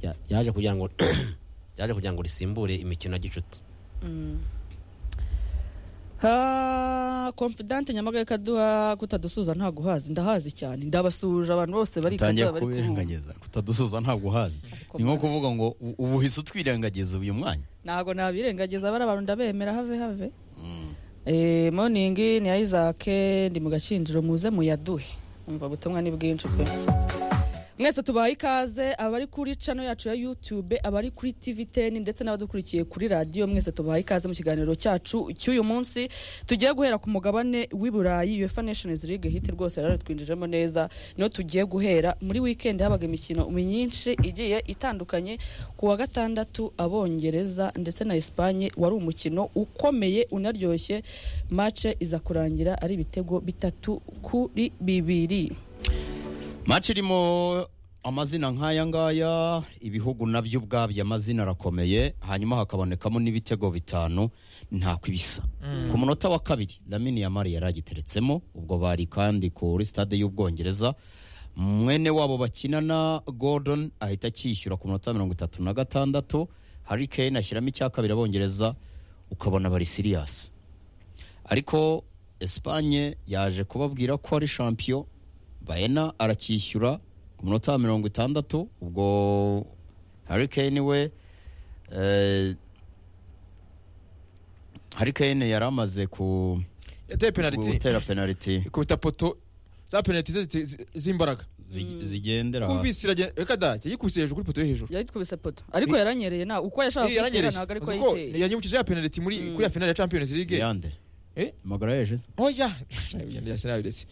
ya- yaje kugira ngo yaje kugira ngo risimbure imikino ya gicuti ha confidante nyamagaye kaduha kutadusuza nta guhazi ndahazi cyane ndabasuje abantu bose bari utangiye Kaduha bari kuhumva. kubirengagiza kutadusuza ntabwo uhazi ni nko kuvuga ngo u- ubu uhise utwirengagiza uyu mwanya ntabwo nabirengagiza bari abantu ndabemera have have Mm. Eh, morning ni ya Isaac ndi mu gakinjiro muze muyaduhe umva ubutumwa ni bwinshi pe mwese tubaye ikaze abari kuri channel yacu ya YouTube abari kuri TV 10 ndetse n'abadukurikiye kuri radio mwese tubaye ikaze mu kiganiro cyacu cy'uyu munsi tugiye guhera ku mugabane w'i Burayi UEFA Nations League hit rwose rero twinjijemo neza niho tugiye guhera muri weekend habaga imikino myinshi igiye itandukanye ku wa gatandatu abongereza ndetse na Espagne wari umukino ukomeye unaryoshye match iza kurangira ari ibitego bitatu kuri bibiri maci irimo amazina nk'aya ngaya ibihugu nabyo ubwabyo amazina arakomeye hanyuma hakabonekamo n'ibitego bitanu ntako ibisa ku munota wa kabiri lamini yamari yari agiteretsemo ubwo bari kandi kuri stade y'ubwongereza mwene wabo bakinana gordon ahita akishyura ku munota wa mirongo itatu na gatandatu hari kane ashyiramo icya kabiri abongereza ukabona bari siriyasi ariko Espagne yaje kubabwira ko ari champion Baena aracyishyura ku munota wa mirongo itandatu ubwo Harry Kane we eh, Harry Kane yari amaze ku yateye penaliti gutera penaliti ikubita poto za penaliti ze zi- zi- z'imbaraga zi- zigendera kubisi iragenda reka da yayikubise hejuru kuri poto yo hejuru yari twubise poto ariko yaranyereye na uko yashaka kuyitera ntabwo ariko yayiteye yanyibukije ya penaliti muri kuri ya finale ya champions league yande Eh? magara yeje oya ya Arsenal ndetse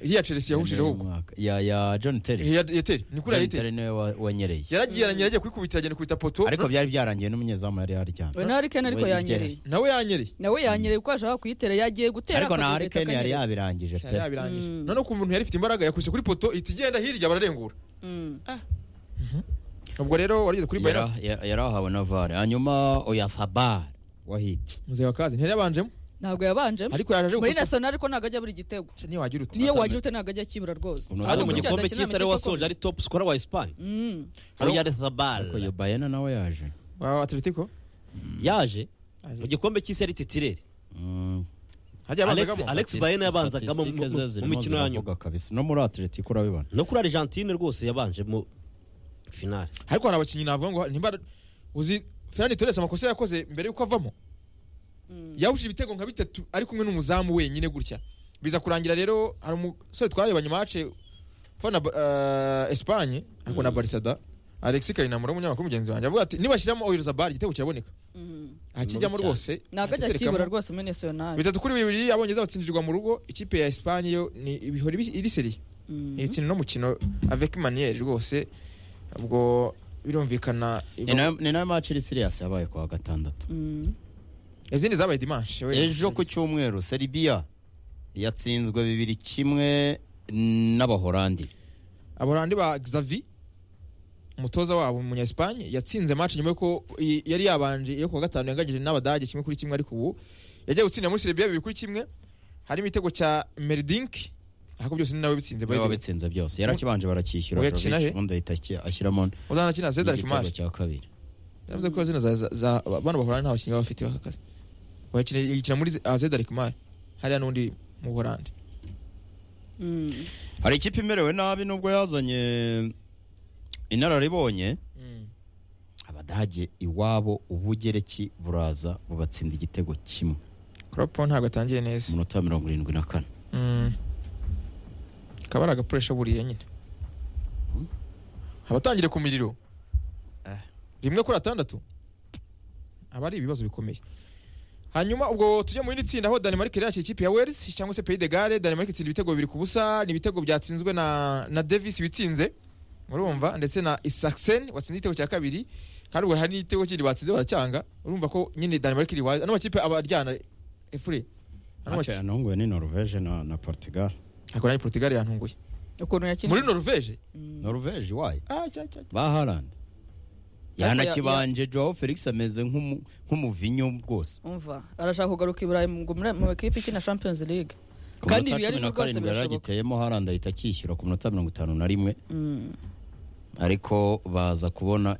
iya Chelsea yahushijeho ubwo ya ya John Terry iya yateri ni kuri John yayiteye Terry niwe wa- wanyereye yaragiye aranyera agiye kuyikubita agenda kubita poto ariko byari byarangiye n'umunyezamu yari we yaryamye na harikeni ariko we yanyereye igera. nawe yanyereye nawe yanyereye uko yashaka kuyitera yagiye gutera ariko na akazuba Harry leta Kane yari akanyerera. yabirangije Shana pe yabirangije Mm. noneho ku muntu yari ifite imbaraga yakubise kuri poto ihita igenda hirya bararengura Mm. ubwo rero warigeze kuri Yari- bayira ya- yari ahawe na vare hanyuma oya fabar wahiti muzehe wa kazi ntiyabanjemo ntabwo yabanjemo ariko yaje muri gusa nasiyonari ariko ntabwo ajya buri gitego niyo wagira uti niyo wagira ute ntabwo ajya akibura rwose Uno Ariko Hano hano mu mu burya gikombe adakina cy'isi ari amakipe wasoje akomeye. ari top skora wa espanye Mm. Haro- royal thabal ariko iyo bayena nawe yaje wa atletico yaje Aje. mu gikombe cy'isi ari titirere Mm, hajya Alex- abazagamo Alex Baena yabanzagamo mu- statistique ze mu- mu zirimo mikino ya nyuma ziravuga kabisa no muri atletico urabibona no kuri argentine rwose yabanjemo finale ariko hari abakinnyi navuga ngo ntimba uzi Fernando Torres amakosa yakoze mbere yuko avamo yabushije ibitego nka bitatu ari kumwe n'umuzamu wenyine gutya biza kurangira rero hari umusore twarebanye mace fana uh, Espagne ariko na Barcelona Alexis Kayinamura umunyamakuru mugenzi wanjye avuga ati nibashyiramo Oyarzabal igitego kiraboneka Mm. akijyamo Mubi cyane. rwose ntabwo ajya akiterekamo. akibura rwose muri nasiyonari bitatu kuri bibiri abongereza batsindirwa mu rugo ikipe ya Espagne yo ni ibihori bi- iri seri Mm. itsinda n'umukino avec manière rwose ubwo birumvikana Ni nayo- ni nayo match iri sirias yabaye kuwa gatandatu Mm. izindi zabaye dimanche we. ejo ku cyumweru serbia yatsinzwe bibiri kimwe n'abahorandi abarandi ba Xavi umutoza wabo umunya Espagne yatsinze match nyuma yuko i- yari yabanje yo kuwa gatanu yangagije n'abadage kimwe kuri kimwe ariko ubu yagiye gutsinda muri Serbia bibiri kuri kimwe harimo igitego cya Merdink ariko byose ni nawe bitsinze niwe wabitsinze byose yarakibanje barakishyura Uwo yakina Jovic, he? ubundi ahita aki- ashyiramo uzana kina Zedar igitego Kimari cya kabiri yavuze ko zino za- za- za bano bahorana nta bakinnyi baba bafite baka kazi bakina yakina muri Zedar Kimari hariya n'undi mu Buholandi Mm. hari ikipe imerewe nabi nubwo yazanye inararibonye abadage iwabo ubugereki buraza bubatsinda igitego kimwe Kropo ntabwo atangiye neza umunota wa mirongo irindwi na kane Mm. kaba ari agapuresha buriya nyine abatangire ku miriro rimwe kuri atandatu aba ari ibibazo bikomeye hanyuma ubwo tujya mu rindi tsinda aho danemark yari yakira ikipe ya wales cyangwa se pays de gare danemark itsinda ibitego bibiri ku busa ni ibitego byatsinzwe na na davis witsinze urumva ndetse na isaksen watsinze igitego cya kabiri kandi ubwo hari n'igitego kindi batsinze baracyanga urumva ko nyine danemark iri wazi ano makipe aba aryana efure ano Match makipe yanahunguwe ni norvege na, na portugal ariko nayo portugal yantunguye ukuntu yakina muri norvege norvege iwayo Ah, cya, cya, cya. ba harand ya- yanakibanje joao felix ameze nk'umu- nk'umuvinyo rwose umva arashaka kugaruka i burayi ngo muri- mu ikipe ikina champions league ku Kandi munota wa ibi yari cumi na rwose karindwi yari birashoboka. agiteyemo harand ahita akishyura ku munota mirongo itanu na rimwe Mm. ariko baza kubona